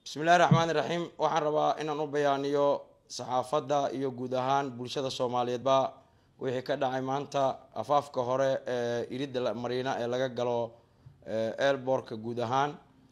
bismillahi raxmaani raxiim waxaan rabaa inaan u bayaaniyo saxaafadda iyo guud ahaan bulshada soomaaliyeedba wixii ka dhacay maanta afaafka hore ee iridda mariina ee laga galo eelboorka guud ahaan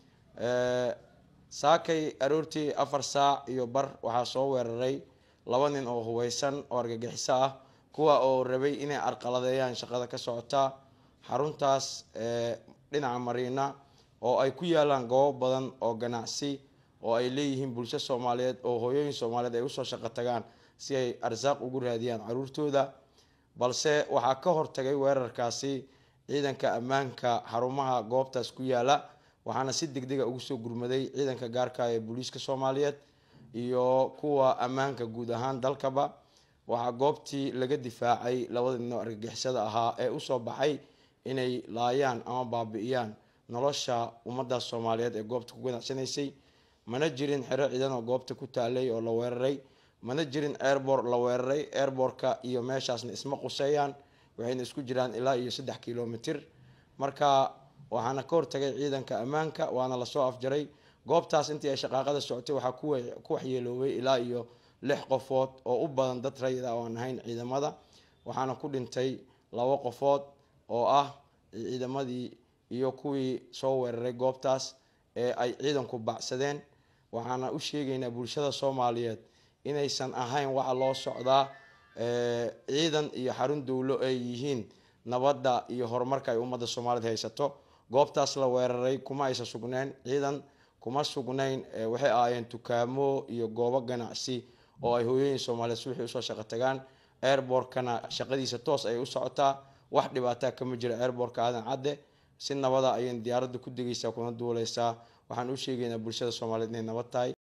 saakay aroortii afar saac iyo bar waxaa soo weeraray laba nin oo hubeysan oo argagixiso ah kuwa oo rabay inay arqaladeeyaan shaqada ka socota xaruntaas dhinaca mariina oo ay ku yaalaan goobo badan oo ganacsi oo ay leeyihiin bulsho soomaaliyeed oo hooyooyin soomaaliyeed ay usoo shaqo tagaan si ay arsaaq ugu raadiyaan caruurtooda balse waxaa ka hortagay weerarkaasi ciidanka ammaanka xarumaha goobtaas ku yaala waxaana si deg dega ugu soo gurmaday ciidanka gaarka ee booliiska soomaaliyeed iyo kuwa ammaanka guud ahaan dalkaba waxaa goobtii laga difaacay labada nin oo argagixisada ahaa ee usoo baxay inay laayaan ama baabi'iyaan nolosha ummadaas soomaaliyeed ee goobta ku ganacsanaysay mana jirin xero ciidan oo goobta ku taalay oo la weeraray mana jirin airbor la weeraray airborka iyo meeshaasna isma quseeyaan waxayna isku jiraan ilaa iyo saddex kilomitr marka waxaana ka hortagay ciidanka ammaanka waana lasoo afjaray goobtaas intii ay shaqaaqada socotay waxaa ku waxyeeloobay ilaa iyo lix qofood oo u badan dad rayid ah oo aan ahayn ciidamada waxaana ku dhintay labo qofood oo ah ciidamadii iyo kuwii soo weeraray goobtaas ee ay ciidanku bacsadeen waxaana u sheegaynaa bulshada soomaaliyeed inaysan ahayn waxa loo socdaa ciidan iyo xarun dowlo ay yihiin nabadda iyo horumarka ay ummadda soomaaliyeed haysato goobtaas la weeraray kuma aysan sugnayn ciidan kuma sugnayn waxay ahaayeen dukaamo iyo goobo ganacsi oo ay hooyooyin soomaaliyeed subaxii usoo shaqo tagaan airborkana shaqadiisa toos ay u socotaa wax dhibaataa kama jira airborka aadan cadde si nabada ayay diyaaradda ku degaysaa kuna duuleysaa waxaan u sheegaynaa bulshada soomaaliyeed inay nabad tahay